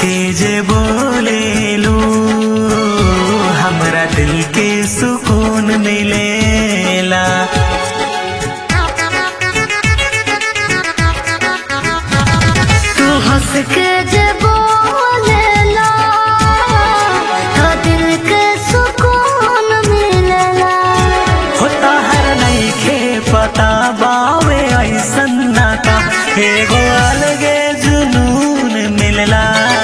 के जे बोलेलू हमरा दिल के सुकून मिलेला तू हंस के जे बोलेला तो दिल के सुकून मिलेला होता हर नहीं खे पता बावे ऐसन नाता एगो अलगे जुनून मिलला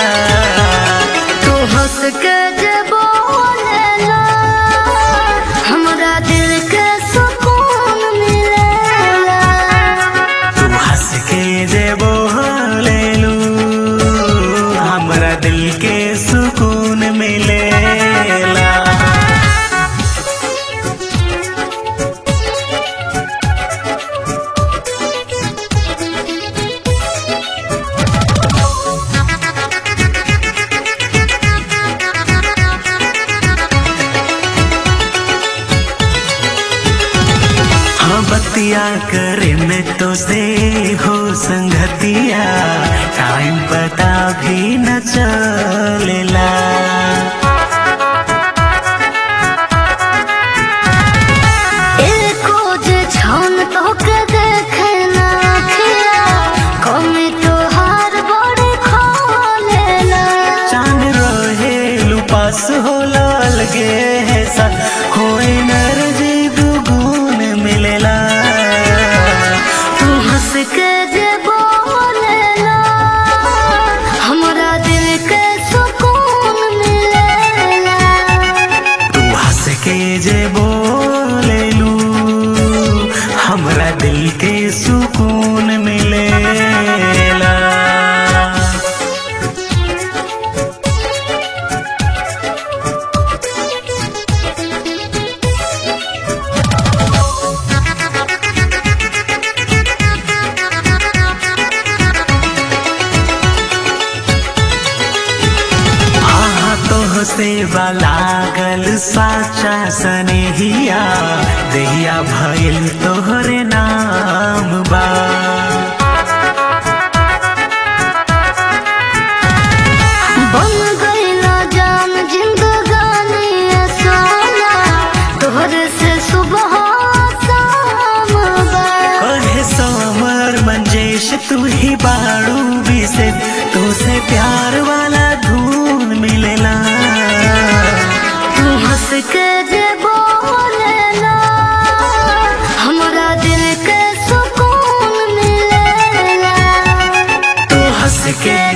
तू हंस के जे बोलेला हमरा दिल के सुकून मिलेला तू हंस के जे बोलेलू हमरा दिल के सुकून मिलेला हाँ बतिया करे में तो से हो संगतिया टाइम पता भी न चलेला एको जे छान तो के देखे ना खिया कमी तो हार बड़े खोलेला चांद रहे लुपास हो लगे है सा हो एनर्जी दुगुन मिलेला तू हंस के जे बोलेला हमरा दिल के सुकून मिलेला तू हंस के जे बोलेलू हमरा दिल के सुकून मिलेला आहा तो से लागल साचा सनेहिया देहिया भइल तोहरे नाम बा बन गईला जान जिंदगानी सोना तोहरे से सुबह शाम बा कहे समर मंजेश तू ही बाड़ू से तू से प्यार वाला धून मिलेला तू हंस के जे बोलेला हमरा दिल के सुकून मिलेला तू हंस के